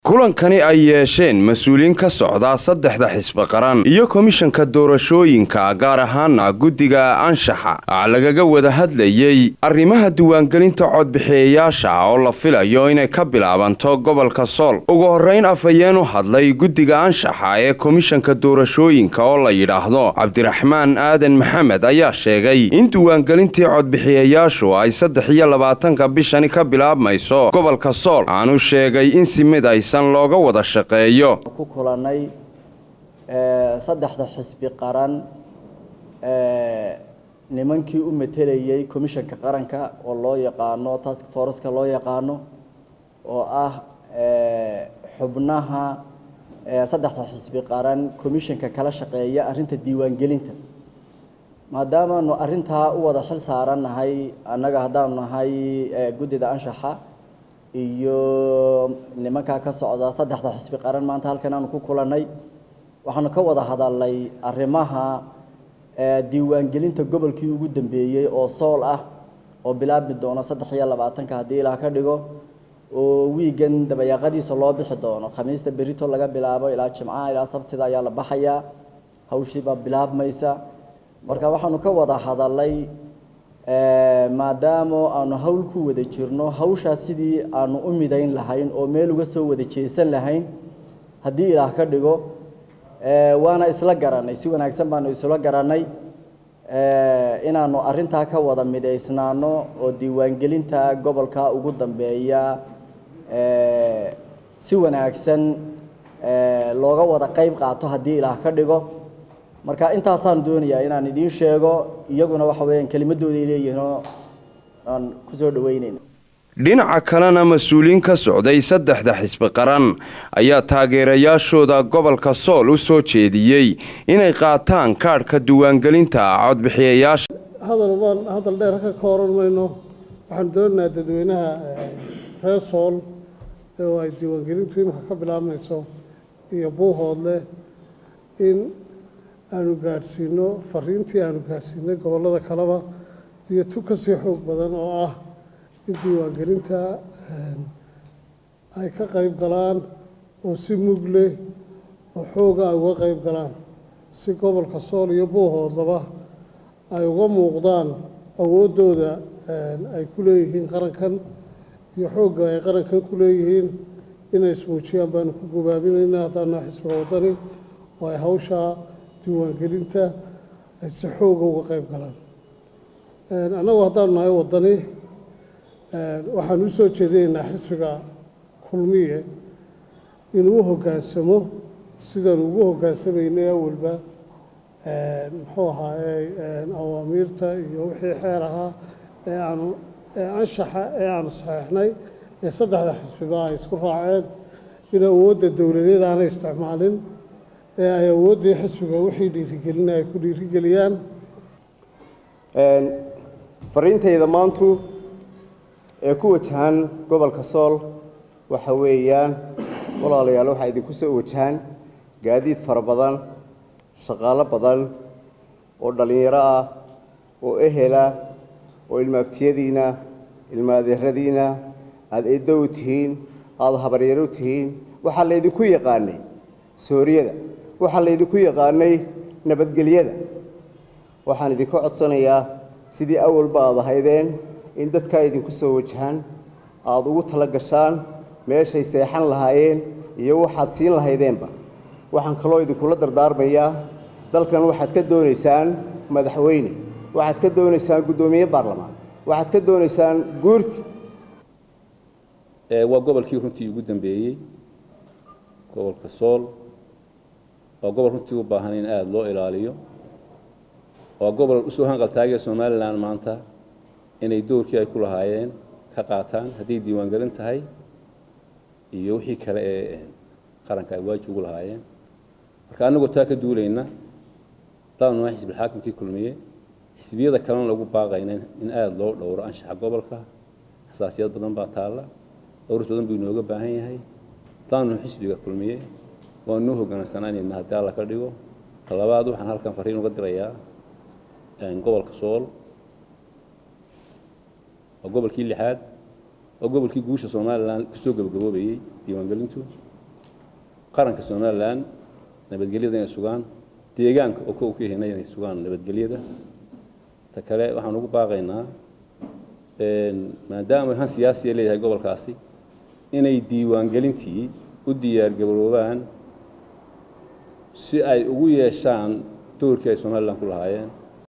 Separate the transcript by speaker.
Speaker 1: kulankani ay yeesheen mas-uuliyiin ka socda saddexda xisbi qaran iyo komishanka doorashooyinka gaar ahaana guddiga anshaxa lagaga wada hadlayey arrimaha diiwaangelinta codbixiyayaasha oo la filayo inay ka bilaabanto gobolka sool ugu horrayn afhayeen u hadlay guddiga anshaxa ee komishanka doorashooyinka oo la yidhaahdo cabdiraxmaan aadan maxamed ayaa sheegay in diiwaangelintii codbixiyayaashu ay saddex iyo labaatanka bishani ka bilaabmayso gobolka sool aanu sheegay in si mid aysan looga wada shaqeeyo
Speaker 2: ku kulanay saddexda xisbi qaran nimankii u matelayay commishanka qaranka oo loo yaqaano task forceka loo yaqaano oo ah xubnaha saddexda xisbi qaran commishanka kala shaqeeya arrinta diiwaangelinta maadaamaanu arrintaa u wada xil saarannahay annaga haddaanu nahay guddida anshaxa iyo nimankaa ka socda saddexda xisbi qaran maanta halkan aanu ku kulannay waxaanu ka wada hadalnay arrimaha diiwaangelinta gobolkii ugu dambeeyey oo sool ah oo bilaabmi doono saddex iyo labaatanka haddii ilaa ka dhigo oo wiigan dabayaaqadiisa loo bixi doono khamiista berito laga bilaabo ilaa jimcaha ilaa sabtida ayaa la baxayaa hawshiibaa bilaabmaysa marka waxaanu ka wada hadalnay maadaama aanu hawl ku wada jirno hawshaas sidii aanu u midayn lahayn oo meel uga soo wada jeesan lahayn haddii ilaah ka dhigo waana isla garanay si wanaagsan baanu isla garanay inaanu arintaa ka wada midaysnaano oo diiwaangelinta gobolka ugu dambeeya si wanaagsan looga wada qayb qaato haddii ilaah ka dhigo marka intaasaan doonayaa inaan idiin sheego iyaguna waxa weeyaan kelimadooday leeyihiinoo aan kusoo dhaweynayna
Speaker 1: dhinaca kalena mas-uuliyiin ka socday saddexda xisbi qaran ayaa taageerayaashooda gobolka sool u soo jeediyey inay qaataan kaadhka diiwaangelinta codbixiyayaasha
Speaker 3: hadal baan hadal dheer ka kooran mayno waxaan doonaynaa dadweynaha reer sool oo ay diiwaangelintu imika ka bilaabmayso iyo buuhoodle in aanu gaadhsiino fariintii aanu gaadhsiinay gobollada kaleba iyo tu ka sii xoog badan oo ah in diiwaangelinta ay ka qayb galaan oo si mug leh oo xooga ay uga qayb galaan si gobolka sool iyo buuhoodlaba ay uga muuqdaan awooddooda ay ku leeyihiin qarankan iyo xoogga ay qarankan ku leeyihiin inay ismuujiyaan baanu ku gubaabinaynaa haddaanaa xisbiga waddani oo ay hawshaa diiwaangelinta ay si xooga uga qayb galaan annagu haddaanu nahay waddani waxaan u soo jeedinaynaa xisbiga kulmiye inuu u hoggaansamo sidaanu ugu hoggaansameynay awalba muxuu ahaayey awaamiirta iyo wixii xeer ahaa ee aanu anshaxa ee aanu saxeixnay ee saddexda xisbiba ay isku raaceen in awoodda dowladeed aanay isticmaalin ee ay awooddii xisbiga wixii dhiirigelina ay ku dhiirigeliyaan
Speaker 4: fariintayda maantu ee ku wajahan gobolka sool waxa weeyaan walaalayaal waxaa idinku soo wajahan gaadiid fara badan shaqaalo badan oo dhallinyaro ah oo ehela oo ilmaaftiyadiina ilmaadeeradiina aada eeddo u tihiin aada habaryaro u tihiin waxaa laydinku yaqaanay sooriyada waxaa laydinku yaqaanay nabadgelyada waxaan idinka codsanayaa sidii awalba aad ahaydeen in dadkaa idinku soo wajahaan aada ugu tala gashaan meeshay seexan lahaayeen iyo waxaad siin lahaydeenba waxaan kaloo idinkula dardaarmayaa dalkan waxaad ka doonaysaan madaxweyne waxaad ka doonaysaan guddoomiye baarlamaan waxaad ka doonaysaan guurti
Speaker 5: waa gobolkii runtii ugu dambeeyey gobolka sool waa gobol runtii u baahan in aada loo ilaaliyo waa gobol usoo hanqaltaagaya somalilan maanta inay doorkii ay ku lahaayeen ka qaataan hadday diiwaangelin tahay iyo wixii kale ee qaranka ay waajib ugu lahaayeen marka annagoo taa ka duulayna daanu nahay xisbilxaakimkii kulmiye xisbiyada kalena lagu baaqayna in aada loo dhowro anshaxa gobolka xasaasiyad badan baa taalla dhowris badan buu inooga baahan yahay daanu xisbiga kulmiye waa noo hogaansanaanayna haddii alla ka dhigo talabaad waxaan halkan fariin uga dirayaa gobolka sool waa gobolkii lixaad waa gobolkii guusha somalilan kusoo gabagaboobayey diiwaangelintu qaranka somalilan nabadgelyada inay sugaan deegaanka oo kow ka hina inay sugaan nabadgelyada ta kale waxaan ugu baaqaynaa maadaama han siyaasiya leeyahay gobolkaasi inay diiwaangelintii u diyaargaroobaan si ay ugu yeeshaan doorkii ay somalilan ku lahaayeen